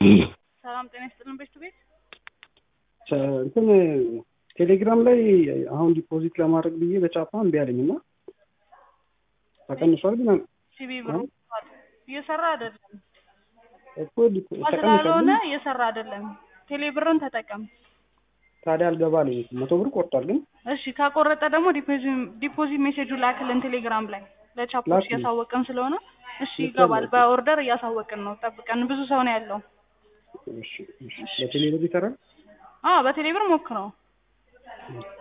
ሰላም ጤና ይስጥልን ቤት ቤት እንትን ቴሌግራም ላይ አሁን ዲፖዚት ለማድረግ ብዬ በቻፓ እምቢ አለኝ እና ተቀንሷል ግን ሲቢ ብር እየሰራ አይደለም እኮ ዲፖ- ተቀንሷል ስላልሆነ ግን እየሰራ አይደለም። ቴሌ ብርን ተጠቀም። ታዲያ አልገባ አለኝ መቶ ብር ቆርጧል ግን እሺ ካቆረጠ ደግሞ ዲፖዚት ሜሴጁ ላክልን ቴሌግራም ላይ ለቻፖች ላክልኝ። እያሳወቅን ስለሆነ እሺ ልክ ይገባል። ያለው። በኦርደር እያሳወቅን ነው። ጠብቀን ብዙ ሰው ነው ያለው። እሺ እሺ በቴሌ ብር ይሰራል አዎ በቴሌ ብር ሞክረው።